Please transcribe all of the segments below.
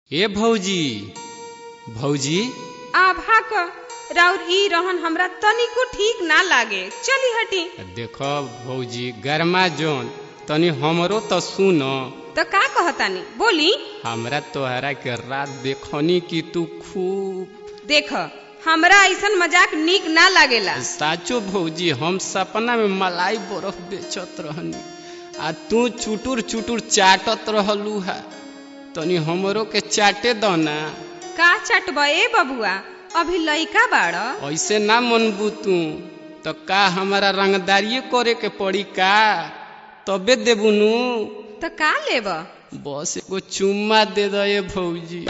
ए भौजी भौजी आभा क राउर ई रहन हमरा तनिको ठीक ना लागे चली हटी देखो भौजी गरमा जोन तनी हमरो तो सुन तो का कहतानी बोली हमरा तोहरा के रात देखनी कि तू खूब देख हमरा ऐसन मजाक नीक ना लागेला साचो भौजी हम सपना में मलाई बर्फ बेचत रहनी आ तू चुटुर चुटुर चाटत रहलू है तनी हमरो के चाटे दो ना का चटबा ए बबुआ अभी लइका बाड़ ऐसे ना मनबू तू तो का हमारा रंगदारिये करे के पड़ी का तबे देबू नु तो का लेब बस एगो चुम्मा दे दो ये भौजी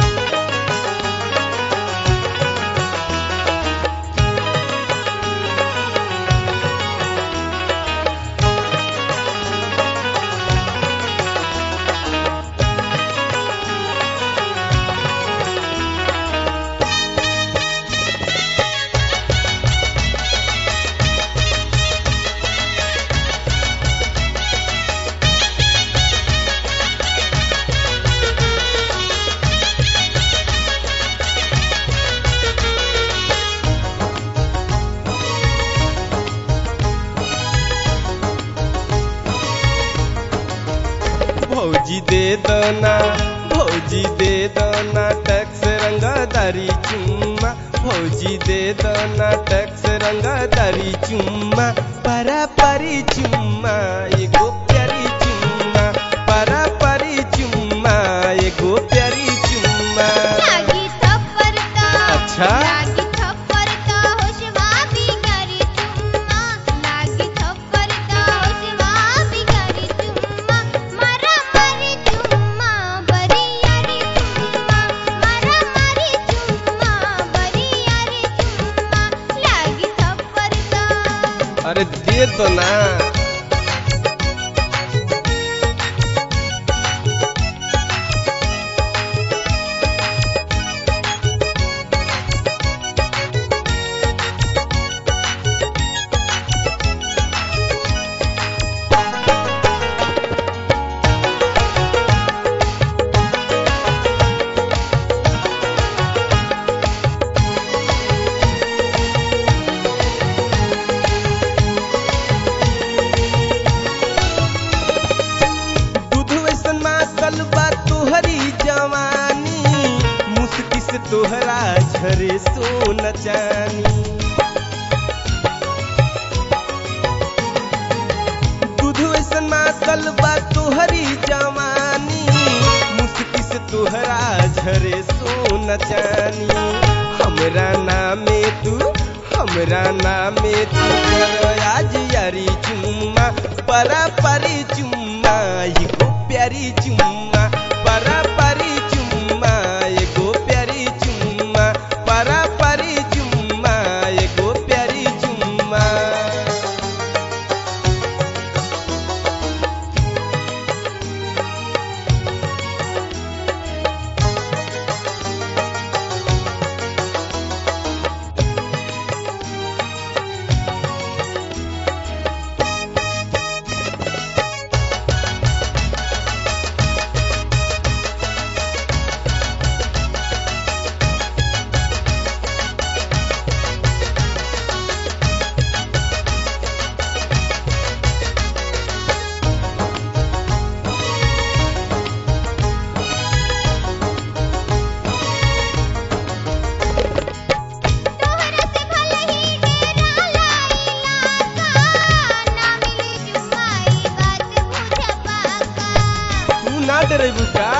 भौजी दे दना भौजी दे दना टैक्स रंगदारी चुम्मा भौजी दे दना टैक्स रंगदारी चुम्मा परा परी चुम्मा एगो प्यारी चुम्मा परा परी चुम्मा एगो प्यारी चुम्मा लागी थप्पड़ का अच्छा? लागी थप्पड़ का होशवा बिगाड़ी चुम्मा लागी थप्पड़ का होशवा बिगाड़ी चुम्मा मरा मरी चुम्मा बरी यारी चुम्मा मरा मरी चुम्मा बरी यारी चुम्मा लागी थप्पड़ का अरे दे दो ना दूध वैसन मातल बा तोहरी जवानी मुस्की से तोहरा झरे सोन चानी दूध वैसन मातल बा तोहरी जवानी मुस्की से तोहरा झरे सोन चानी हमरा नामे तू हमरा नामे तू कर आज यारी चुम्मा परा परी चुम्मा एगो प्यारी चुम्मा परा परी चुम्मा एगो प्यारी चुम्मा परा परी चुम्मा एगो प्यारी चुम्मा तोहरा से भले ही डेरा लाइला का ना मिली जुमाई बात बुझ पाका तू ना डरेबू का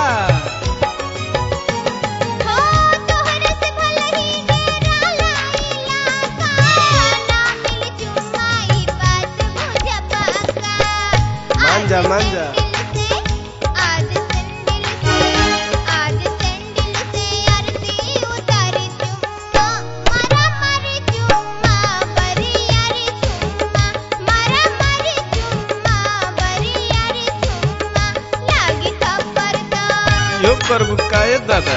हो तोहरा से भले ही डेरा लाइला का ना मिली जुमाई बात बुझ पाका मान जा, मान जा। आज संदिल से आज संदिल से आरती उतारी चुम्मा मारा मारी चुम्मा बरी यारी चुम्मा मारा मारी चुम्मा बरी यारी चुम्मा लागी थप्पड़ का यो करबू का ए दादा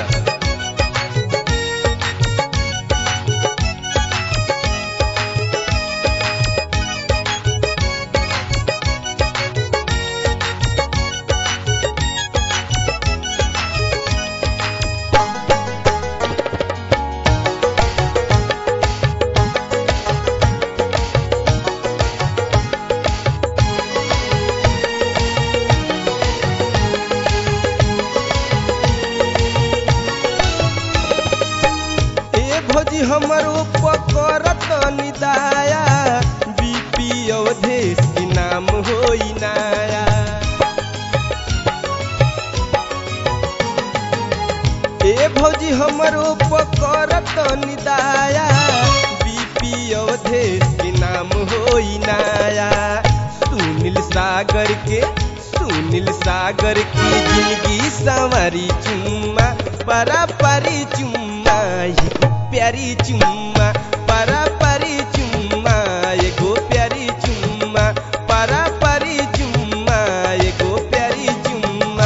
हमरो पकड़त निदाया बीपी अवधेश के नाम होई नाया ए भौजी हमरो पकड़त निदाया बीपी अवधेश के नाम होई नाया सुनील सागर के सुनील सागर की जिंदगी संवारी चुम्मा परा परी चुम्मा एगो प्यारी चुम्मा परा परी चुम्मा एगो प्यारी चुम्मा परा परी चुम्मा एगो प्यारी चुम्मा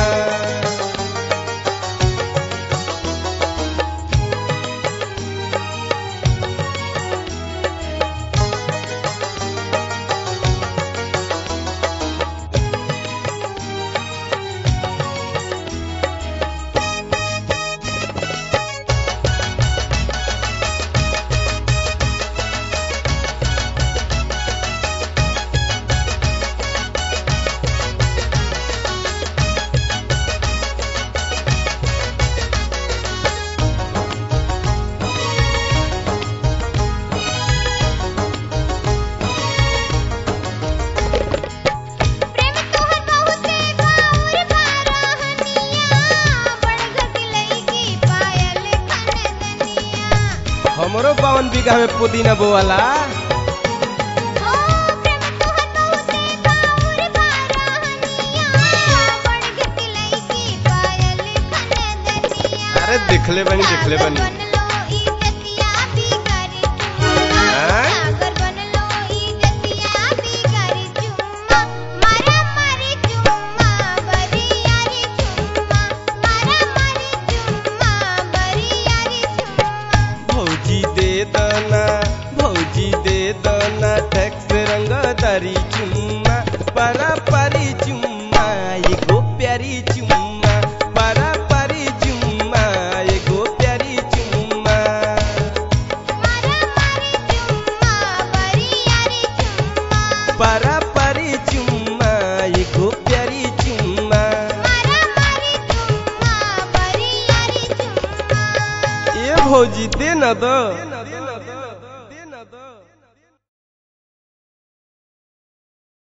प्रेम तोहर बहुते बाउर बारहनिया बड़घट लईकी पायल खनदनिया हमरो बावन बीघा में पुदीना बोवाला ओ प्रेम तोहर बहुते बाउर बारहनिया बड़घट लईकी पायल खनदनिया अरे देखले बनी देखले बनी बनलो ई जतिया बिगारी चुम्मा हाँ? सागर बनलो ई जतिया बिगारी चुम्मा मारा मारी चुम्मा बरियारी चुम्मा मारा मारी चुम्मा बरियारी चुम्मा भौजी दे दना भौजी दे दना टैक्स रंगदारी चुम्मा परा परी चुम्मा एगो प्यारी चुम्मा परा परी चुम्मा एगो प्यारी चुम्मा मारा मारी चुम्मा बरियारी चुम्मा परा परी चुम्मा एगो प्यारी चुम्मा मारा मारी चुम्मा बरियारी चुम्मा ए भौजी दे न दो